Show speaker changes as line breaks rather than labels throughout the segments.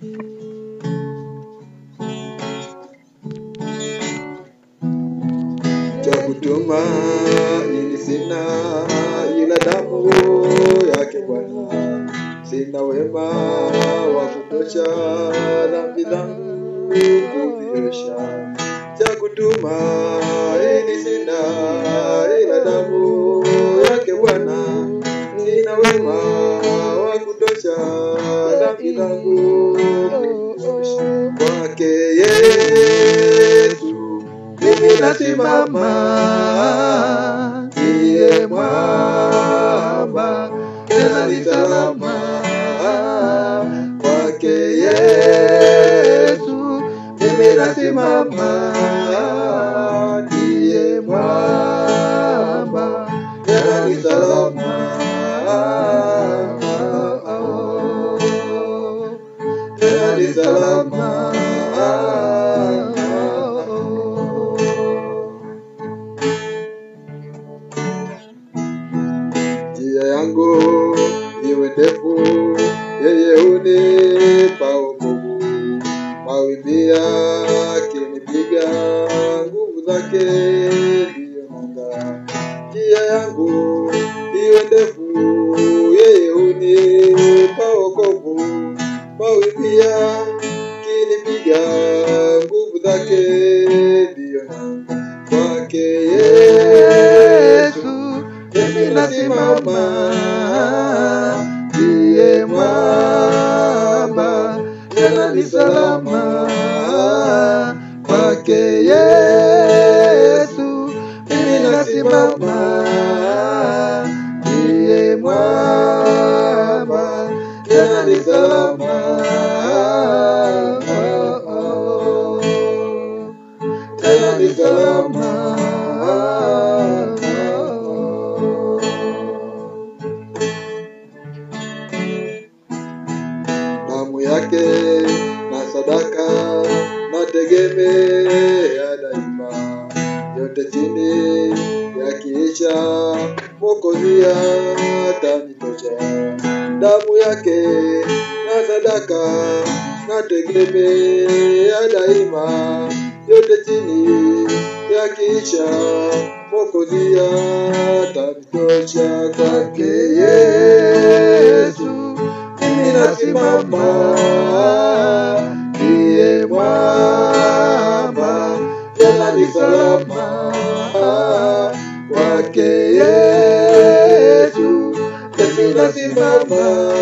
cha kutuma ili sina ila damu yake Bwana, sina wema wa kutosha dhambi zangu kuziosha. Cha kutuma ili sina ila damu yake Bwana, sina wema wa kutosha dhambi zangu kuziosha. Kwake Yesu mimi nasimama, ndiye mwamba tena ni salama. Kwake Yesu mimi nasimama, ndiye mwamba tena ni salama. Tena ni salama. njia yangu iwe ndefu, yeye hunipa wokovu. Mawimbi yakinipiga, nguvu zake ndiyo nanga. Njia yangu iwe ndefu, yeye hunipa wokovu. Mawimbi yakinipiga, nguvu zake ndiyo nanga. Kwake Yesu mimi nasimama, ndiye mwamba tena ni salama. Kwake Yesu mimi nasimama, ndiye mwamba tena ni salama. Tena ni salama. damu yake na sadaka nategemea daima, yote chini yakiisha, Mwokozi atanitosha. Damu yake na sadaka nategemea daima, yote chini yakiisha, Mwokozi atanitosha. Kwake Yesu mimi nasimama, ndiye mwamba tena ni salama. Kwake Yesu mimi nasimama,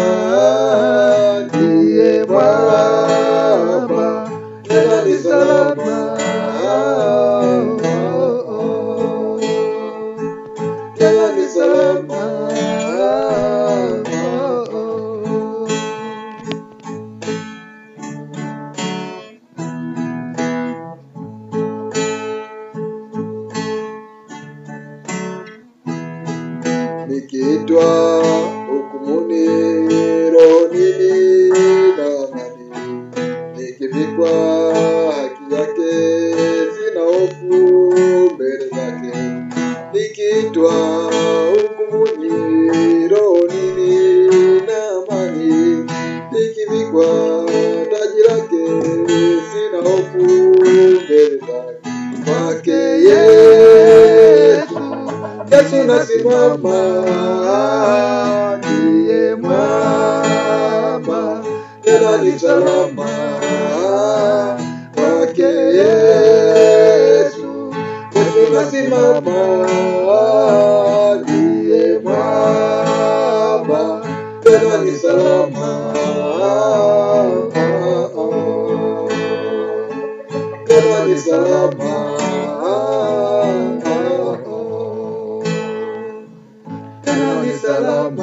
ndiye mwamba tena ni salama. Tena ni salama. nikiitwa hukumuni rohoni na amani, nikivikwa haki yake, sina hofu mbele zake. Nikiitwa hukumuni rohoni na amani, nikivikwa taji lake, sina hofu mbele zake. Kwake Yesu Yesu nasimama, ndiye mwamba tena ni salama. Kwake Yesu, Yesu nasimama, ndiye mwamba tena ni salama. Tena ni salama. Tena ni salama.